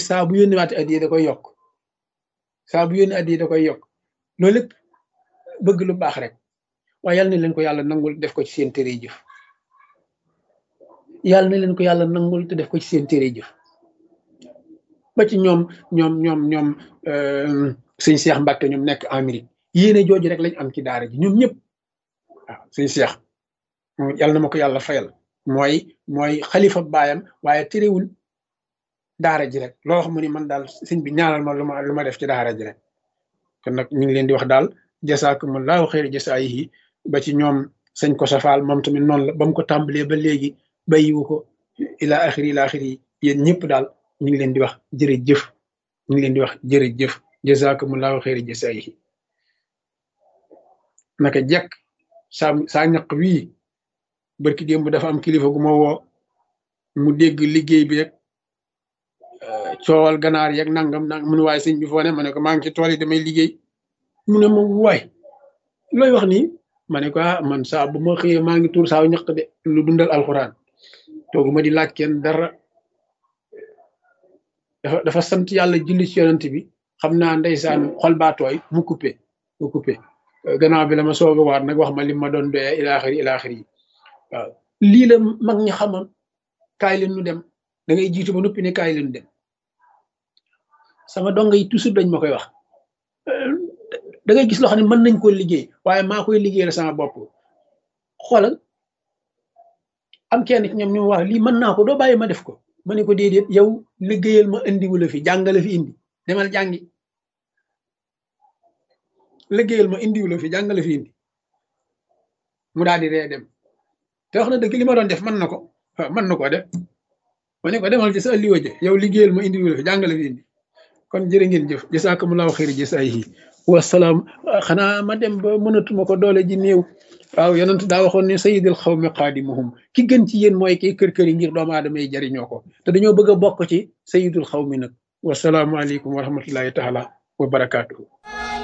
saa bu yónni waate addiye da koy yokk saa bu yónni addiye da koy yokk loolu lépp bëgg lu baax rek waaye yal na leen ko yàlla nangul def ko ci seen téere jëf yàlla na leen ko yàlla nangul te def ko ci seen téere jëf ba ci ñoom ñoom ñoom ñoom sëñ Cheikh Mbacke ñoom nekk Amérique yéene jooju rek lañ am ci daara ji ñoom ñëpp waaw sëñ Cheikh yàlla na ma ko yàlla fayal mooy mooy xalifa baayam waaye terewul daara ji rek loo wax mu ni man daal sëñ bi ñaanal ma lu ma lu ma def ci daara ji rek kon nag ñu ngi leen di wax daal jasaakumullahu xayra jasaayihi ba ci ñoom sëñ ko safaal moom tamit noonu la ba mu ko tàmbalee ba léegi bàyyiwu ko ila axiri ila axiri yéen ñëpp daal ñu ngi leen di wax jërëjëf ñu ngi leen di wax jërëjëf jasaakumullahu xayra jasaayihi naka jekk saa saa ñaq wii barki démb dafa am kilifa gu ma woo mu dégg liggéey bi rek coowal ganaar yeeg nangam nangam mu ne waaye sëñ bi foo ne ma ne ko maa ngi ci tool yi damay liggéey mu ne ma waay looy wax nii ma ne ko ah man saa bu ma xëyee maa ngi tuur saaw ñaq de lu dundal alxuraan toogu ma di laaj kenn dara dafa dafa sant yàlla julli ci yonent bi xam naa ndeysaan xol baa tooy mu coupé mu coupé gannaaw bi la ma soog a waat nag wax ma li ma doon doyee ilaaxiri ilaaxiri yi waaw lii la mag ñi xamoon kaay leen nu dem da ngay jiitu ba noppi ne kaay leen dem sama donga yi toujours dañ ma koy wax da ngay gis loo xam ne mën nañ koo liggéey waaye maa koy liggéeyal sama bopp xoolal am kenn ci ñoom ñu wax lii mën naa ko doo bàyyi ma def ko ma ne ko déedéet yow liggéeyal ma indiwu la fi jàngale fi indi demal jàngi liggéeyal ma indiwu la fi jàngale fi indi mu daal di ree dem te wax na dëgg li ma doon def mën na ko waaw mën na ko def ma ne ko demal ci sa alliwa ja yow liggéeyal ma indiwu la fi jàngale fi indi kon jërë ngeen jëf jasaakumullahu xayri jasaayihi wasalaam xanaa ma dem ba mënatuma ko doole ji néew waaw yonent daa waxoon ne sayidil xawmi qaadimuhum ki gën ci yéen mooy kii kër kër yi ngir doomu aadama yi jariñoo ko te dañoo bëgg a bokk ci sayidul xawmi nag wasalaamualeykum wa rahmatullahi taala wa barakaatuhu